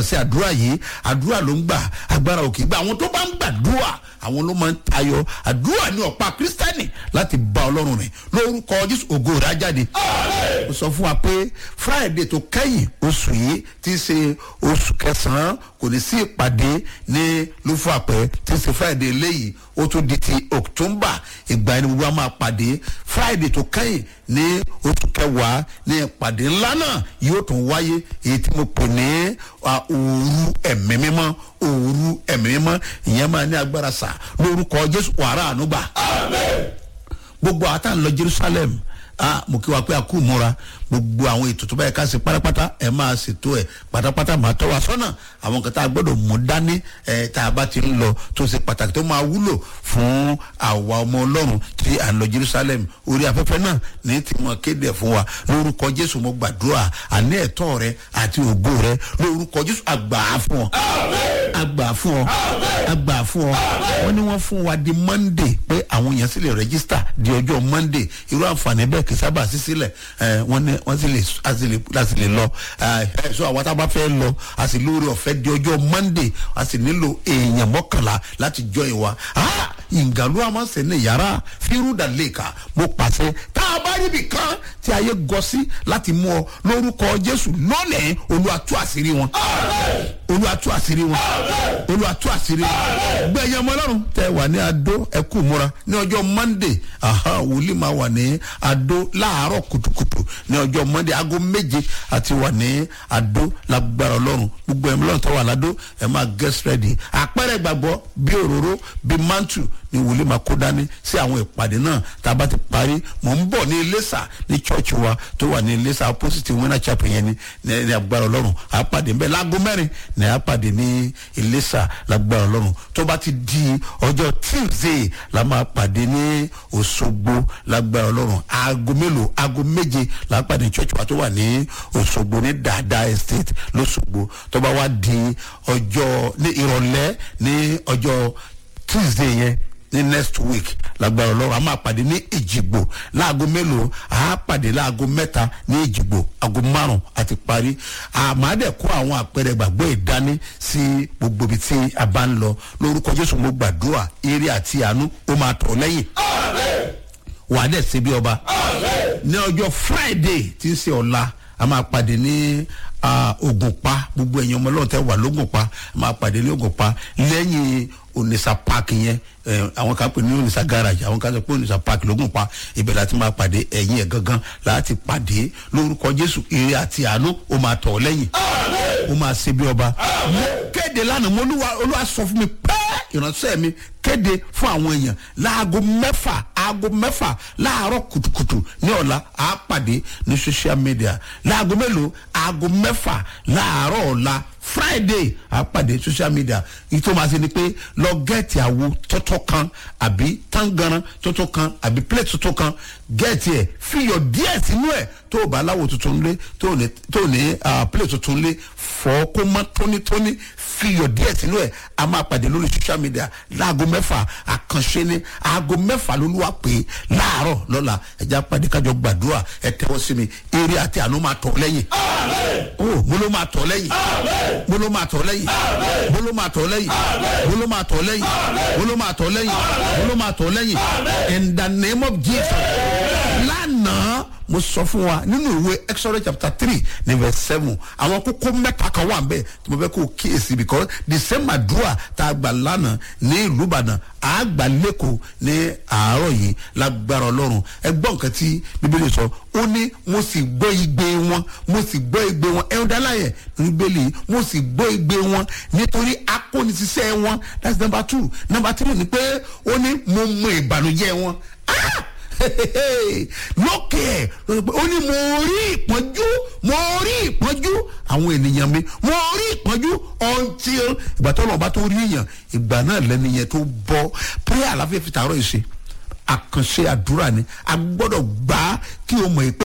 sí àdúrà yìí àdúrà ló ń gbà agbára òkè gbà àwọn tó bá ń gbàdúrà àwọn ló máa ń tayọ àdúrà ní ọ̀pá kírísítẹ́nì láti bá ọlọ́run rìn lórúkọ jésù ògo rẹ̀ á jáde. ó sọ fún wa pé friday tó kẹ́yìn oṣù yìí ti ṣe oṣù kẹsàn-án kò ní sí ìpàdé ní lúfàpẹ́ ti ṣe friday eléyìí ó tún di ti october ìgbà ẹni gbogbo a máa pàdé friday tó kẹ́yìn ní oṣù kẹwàá ní ìpàdé ńlá náà yóò tún wáyé èyí tí mo pè ní òru ẹ̀mí mímọ́ òru ẹ̀mí mímọ́ ìyẹn máa ní agbára sà lórúkọ jésù wàrà ànúgbà gbogbo àtàn lọ jerusalem ah mo kí wa pé a kú múra gbogbo àwọn ètò tó báyìí ká ṣe pátápátá ẹ máa ṣètò ẹ pátápátá máa tọ́ wa sọ́nà àwọn nǹkan tá a gbọ́dọ̀ mú dání ẹ tá a bá ti ń lọ tó ṣe pàtàkì tó máa wúlò fún àwa ọmọ ọlọ́run tí à ń lọ jerusalem orí afẹ́fẹ́ náà ní tí wọ́n kéde ẹ̀ fún wa lórúkọ jésù mo gbàdúrà àní ẹ̀tọ́ rẹ àti ògo rẹ lórúkọ jésù àgbà fún ọ àgbà fún ọ àgbà fún ọ wọ́n ní wọ́n fún wa di monday pé àwọn èèyàn sì lè rẹ́gísítà di ọjọ́ monday irú àǹfààní bẹ́ẹ̀ kì í sábà sí sílẹ̀ wọ́n ní wọ́n sì lè a sì lè a sì lè lọ ẹ so àwọn tá a bá fẹ́ lọ a sì lórí ọ̀fẹ́ di ọjọ́ monday a sì nílò èèyàn mọ́kànlá láti jọ ìwà ìgbàlú àmọ́sẹ̀ ní yàrá fírúdà lẹ́ka mo pàṣẹ tá a bá ríbi kan tí ayé gọ sí láti mú ọ lórúkọ jésù lónìí olùwàtú àṣírí wọn olùwàtú àṣírí wọn olùwàtú àṣírí wọn gbẹ̀yẹ̀ ọmọ ọlọ́run tẹ wà ní adó ẹkú múra ní ọjọ́ monday wòlíì máa wà ní adó láàárọ̀ kùtùkùtù ní ọjọ́ monday aago méje àti wà ní adó lágbára ọlọ́run gbogbo ẹ̀mí lọ́run tó wà ládó ẹ̀ máa get ready àpẹẹrẹ gbàgbọ́ bí òróró bí mantu ni wòlíì máa kó dání sí àwọn ìpàdé náà tá a bá ti parí mò ń bọ̀ ní iléṣà ní church wa tó wà ní iléṣà opposite winner chapel yẹn ni ní agbára ọlọ́run àpàdé nbẹ láago mẹ́rin ní àpàdé ní iléṣà lágbára ọlọ́run tó bá ti di ọjọ́ tuesday la máa pàdé ní òṣogbo lágbára ọlọ́run aago mélòó aago méje la pàdé church wa tó wà ní òṣogbo ní dada estate lọ́ṣogbo tó bá wá di ọjọ́ ní ìrọ̀lẹ́ ní ọjọ́ tuesday yẹn ní next week lágbára ọlọ́run a máa pàdé ní ìjìgbò láago mélòó a pàdé láago mẹ́ta ní ìjìgbò aago márùn àti parí àmàdẹ kó àwọn àpẹẹrẹ gbàgbọ́ ìdání sí gbogbo ibi tí a bá ń lọ lórúkọ jésù mo gbàdúrà eré àti àánú ó máa tọ̀ lẹ́yìn wàá dẹ̀ ṣe bí ọba ní ọjọ́ friday tí ń ṣe ọ̀la a máa pàdé ní ògùnpa gbogbo ẹ̀yin ọmọ ọlọ́run tẹ́ wà lógùnpa a máa pàdé ní ògùnpa lẹ́yìn onisa park yẹn àwọn kan pè ní onisa garage àwọn kan sọ pé onisa park lógùnpa ibẹ̀ láti máa pàdé ẹ̀yìn ẹ̀ gangan láti pàdé lórúkọ jésù ire àti àánú ó máa tọ̀ lẹ́yìn ó máa ṣe bí ọba mo kéde lánàá mo olúwa sọ fún mi pẹ́ẹ́ ìránṣẹ́ mi kéde fún àwọn èèyàn láago mẹ́fà aago mẹ́fà láàárọ̀ kùtùkùtù ní ọ̀la á pàdé ní social media láago mélòó aago mẹ́fà láàárọ̀ ọ̀la friday á pàdé social media ìtò máa ṣe ni pé lọ gẹ́ẹ̀tì àwo tọ́tọ́ kan àbí tangaran tọ́tọ́ kan àbí plate tọ́tọ́ kan gẹ́ẹ̀tì ẹ̀ fiyọ̀ díẹ̀ sínú ẹ̀ tó o bá aláwọ̀ tuntun lé tó o ní plate tuntun lé fọ́ kó mọ́ tónítóní fiyọ̀ díẹ̀ sínú ẹ̀ a máa pàdé lórí social media láago mẹ́fà àkànṣe ni aago mẹ́fà lolúwa pé láàárọ̀ lọ́la ẹ̀já pàdé kájọ gbàdúrà ẹ tẹ́wọ́ sí mi eré àti àánú máa tọ̀ lẹ́yìn. o mo ló máa tọ̀ lẹ́yìn mo ló máa tọ̀ lẹ́yìn mo ló máa tọ̀ lẹ́yìn mo ló máa tọ̀ lẹ́yìn mo ló máa tọ̀ lẹ́yìn mo ló máa tọ̀ lẹ́yìn in the name of jesus lánàá mo sọ fún wa nínú ìwé exodus chapter three ní verse seven àwọn kókó mẹ́ta kan wà bẹ́ẹ̀ tí mo fẹ́ kó kíyèsí because the same àdúrà tá a gbà lánàá ní ìlú ìbàdàn a gbà lẹ́kọ̀ọ́ ní àárọ̀ yìí lágbára ọlọ́run ẹ gbọ́ nǹkan tí bíbélì sọ ó ní mo sì gbọ́ igbe wọn mo sì gbọ́ igbe wọn ẹ̀rọ dáláyẹ̀ bíbélì mo sì gbọ́ igbe wọn nítorí akónisíṣẹ́ wọn that's number two number three ni pé ó ní mo mọ ìbànújẹ́ wọn ah lókè ẹ̀ ó ní mo rí ìpọ́njú mo rí ìpọ́njú àwọn ènìyàn mi mo rí ìpọ́njú until ìgbà tó lọ́ọ́ bá tó rí èèyàn ìgbà náà lẹ́nu yẹn tó bọ́ prayer àlàáfíà fi tààrọ̀ ìṣe àkànṣe àdúrà ni a gbọ́dọ̀ gbà kí o mọ̀ pé.